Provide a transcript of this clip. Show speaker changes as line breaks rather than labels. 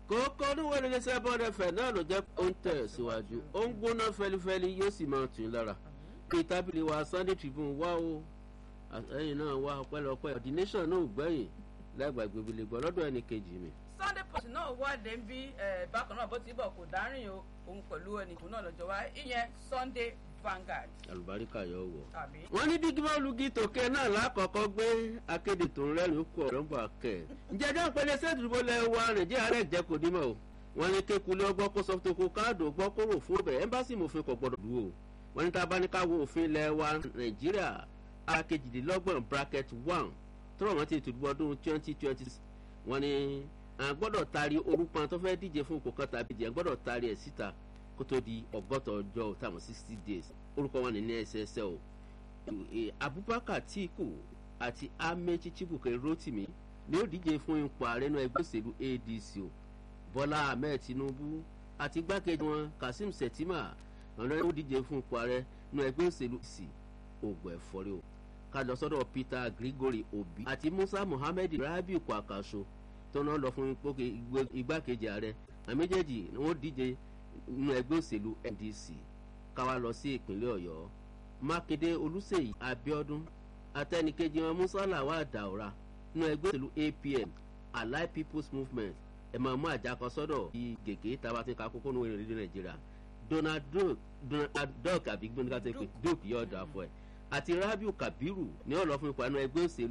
kókó oníwèé ní sẹ́bọ̀n ẹ̀fẹ̀ náà ló jẹ́ ó ń tẹ̀ síwájú ó ń gbóná fẹlifẹli yóò sì máa tún lára kí tábìlì wa sunday tribune wá o ẹ̀yìn náà wá ọpẹ́lọpẹ́ the nation náà ò gbẹ̀yìn lágbàgbé ibi lè gbọ́ lọ́dọ̀ ẹnì kejì mi.
sunday post náà wáde ń bí bákan náà bó ti bọ̀ kò dárìn o òun pẹ̀lú ẹnìkan náà lọ́jọ́ wá ìyẹn sunday vanguard.
àlùbáríkà yóò wọ̀.
tàbí.
wọ́n ní dígí bọ́ọ̀lù gí tòkè náà lákọ̀ọ́kọ́ gbé akéde tó ń rẹ́rìn kú ọ̀rọ̀ ń bọ̀ kẹ̀. ǹjẹ́ ẹjọ́ ìpele sẹ́ẹ̀dùbọ̀ lẹ wa nàìjíríà rẹ̀ jẹ́ kò dímọ̀ o. wọ́n ní kékulé ọgbọ́n kó sọ́fún tó kó káàdù ọgbọ́n kó rò fún bẹ̀ ẹ́mbásì mòfin kò gbọ́dọ̀ dúró. wọ́n ní tábà ní káwọ́ òfin lẹ wa nàìjíríà akejìdínlọ́gbọ̀n bracket one tọ́rọ̀ wọn ti tùdú ọdún twenty twenty six wọ́n ní à gbọ́dọ̀ taari orúkọ tó fẹ́ díje fún ipò kan tàbí jẹ́ gbọ́dọ̀ taari ẹ̀ síta kó tó di ọgọ́ta ọjọ́ táwọn sixty days orúkọ wọn ní ní ẹsẹsẹ o abubakar tiku àti amechi chibuke rotimi ni ó díje fún ipò ààrẹ náà ẹgbẹ́ òṣèlú adc o bọ́lá ahmed tinubu àti igbákejì wọn kazeem shettima ọ̀nà ó díje fún ipò ààrẹ náà ẹgbẹ́ òṣèlú c ògùn ẹ̀fọ́rí o ká lọ sọ́dọ̀ peter gregory obi àti musa muhammed rabiu kwakaso tó náà lọ fún igbákejì ààrẹ àmì méjèèjì ni wọ́n díje nínú ẹgbẹ́ òṣèlú ndc káwa lọ sí ìpínlẹ̀ ọ̀yọ́ mákindé olùsèyí abiodun atẹnikejì wọn musala wà dàwọ́ra nínú ẹgbẹ́ òṣèlú apm allied people's movement ẹ̀ máa mú àjàkọ sọ́dọ̀ bíi gègé tàbá ti ka kókó nínú ìrìn nàìjíríà donald duck àbí gbóngàn tó pé duke yóò dà fún ẹ àti rabiu kabiru ní ọ̀lọ́ fún ipò àánú ẹgbẹ́ òṣèlú